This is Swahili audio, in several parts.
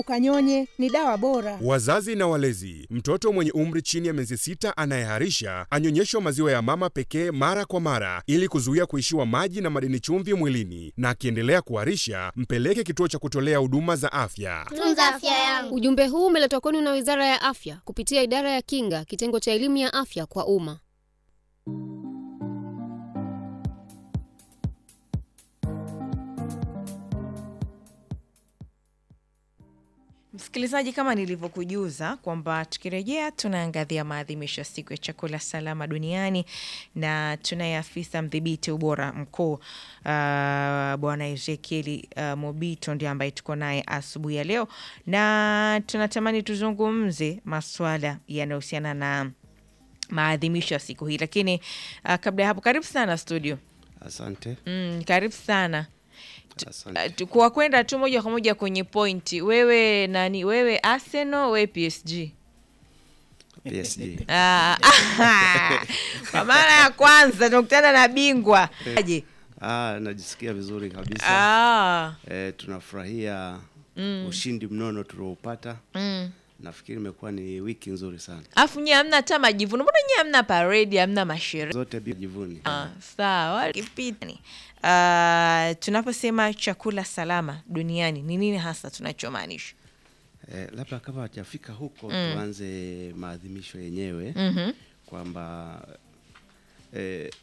ukanyonye, ni dawa bora. Wazazi na walezi, mtoto mwenye umri chini ya miezi sita anayeharisha anyonyeshwa maziwa ya mama pekee mara kwa mara ili kuzuia kuishiwa maji na madini chumvi mwilini, na akiendelea kuharisha mpeleke kituo cha kutolea huduma za afya. Tunza afya yangu. Ujumbe huu umeletwa kwenu na Wizara ya Afya kupitia Idara ya Kinga, kitengo cha elimu ya afya kwa umma. Msikilizaji, kama nilivyokujuza kwamba tukirejea tunaangazia maadhimisho ya siku ya chakula salama duniani na tunaye afisa mdhibiti ubora mkuu uh, bwana Ezekieli uh, Mobito ndio ambaye tuko naye asubuhi ya leo, na tunatamani tuzungumze masuala yanayohusiana na maadhimisho ya siku hii, lakini uh, kabla ya hapo, karibu sana studio. Asante. Mm, karibu sana Asante. Uh, kwa kwenda tu moja kwa moja kwenye pointi, wewe nani? Wewe Arsenal, wewe PSG? PSG. Ah, kwa mara ya kwanza tunakutana na bingwa aje. Ah, najisikia vizuri kabisa. Ah, Eh, tunafurahia ushindi mnono tulioupata. Nafikiri imekuwa ni wiki nzuri sana. afu nyie hamna hata majivuno, mbona nyie hamna paredi, hamna masherehe? Zote bila jivuni. Ah, sawa kipitani. Uh, tunaposema chakula salama duniani ni nini hasa tunachomaanisha? Eh, labda kama hajafika huko tuanze maadhimisho yenyewe kwamba eh,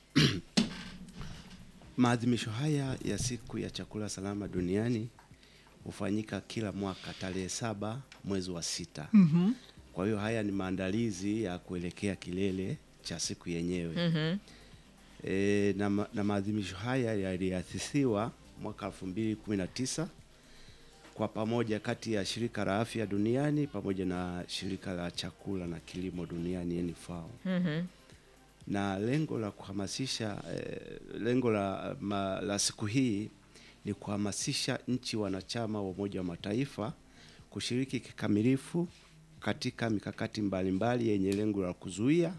maadhimisho haya ya siku ya chakula salama duniani hufanyika kila mwaka tarehe saba mwezi wa sita. Kwa hiyo haya ni maandalizi ya kuelekea kilele cha siku yenyewe. E, na, ma- na maadhimisho haya yaliasisiwa mwaka elfu mbili kumi na tisa kwa pamoja kati ya shirika la afya duniani pamoja na shirika la chakula na kilimo duniani FAO. Na lengo la kuhamasisha eh, lengo la, ma, la siku hii ni kuhamasisha nchi wanachama wa Umoja wa Mataifa kushiriki kikamilifu katika mikakati mbalimbali yenye lengo la kuzuia,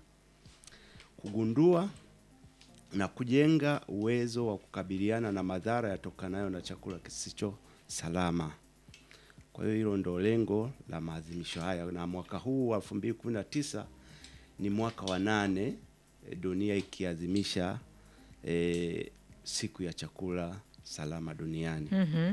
kugundua na kujenga uwezo wa kukabiliana na madhara yatokanayo na chakula kisicho salama. Kwa hiyo hilo ndo lengo la maadhimisho haya, na mwaka huu wa 2019 ni mwaka wa nane e, dunia ikiadhimisha e, siku ya chakula salama duniani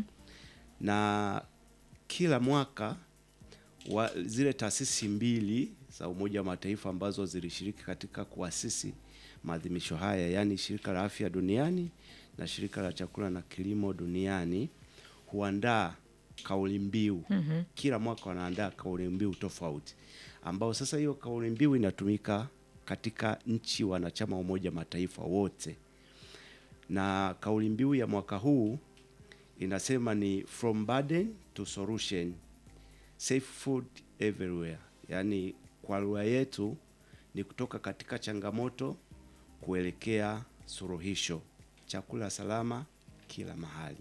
na kila mwaka wa, zile taasisi mbili za Umoja wa Mataifa ambazo zilishiriki katika kuasisi maadhimisho haya, yaani shirika la afya duniani na shirika la chakula na kilimo duniani huandaa kauli mbiu kila mwaka wanaandaa kauli mbiu tofauti, ambao sasa hiyo kauli mbiu inatumika katika nchi wanachama wa Umoja wa Mataifa wote, na kauli mbiu ya mwaka huu inasema ni from burden to solution safe food everywhere, yaani kwa lugha yetu ni kutoka katika changamoto kuelekea suluhisho, chakula salama kila mahali.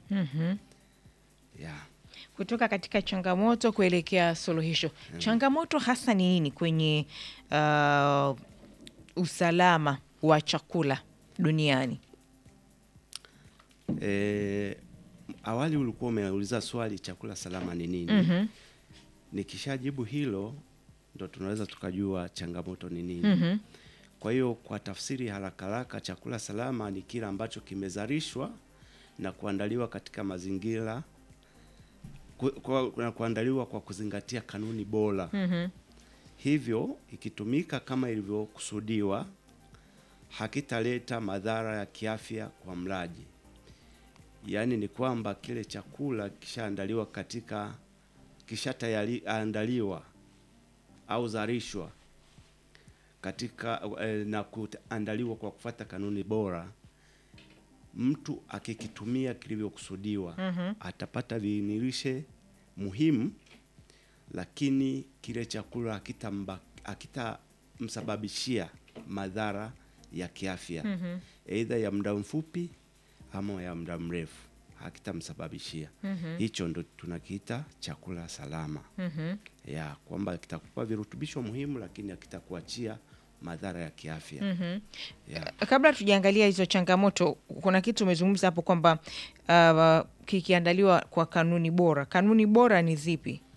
yeah. kutoka katika changamoto kuelekea suluhisho. Changamoto hasa ni nini kwenye uh, usalama wa chakula duniani? E, awali ulikuwa umeuliza swali chakula salama ni nini? Nikishajibu hilo ndo tunaweza tukajua changamoto ni nini. Kwa hiyo kwa tafsiri haraka haraka, chakula salama ni kile ambacho kimezalishwa na kuandaliwa katika mazingira ku, kwa, na kuandaliwa kwa kuzingatia kanuni bora. Hivyo ikitumika kama ilivyokusudiwa, hakitaleta madhara ya kiafya kwa mlaji. Yaani ni kwamba kile chakula kishaandaliwa katika kishaandaliwa au zalishwa katika eh, na kuandaliwa kwa kufuata kanuni bora, mtu akikitumia kilivyokusudiwa atapata viinilishe muhimu, lakini kile chakula hakitamba- hakitamsababishia madhara ya kiafya aidha ya muda mfupi ama ya muda mrefu hakitamsababishia. Hicho ndo tunakiita chakula salama ya kwamba kitakupa virutubisho muhimu, lakini hakitakuachia madhara ya kiafya ya. Kabla tujaangalia hizo changamoto, kuna kitu umezungumza hapo kwamba uh, kikiandaliwa kwa kanuni bora. Kanuni bora ni zipi?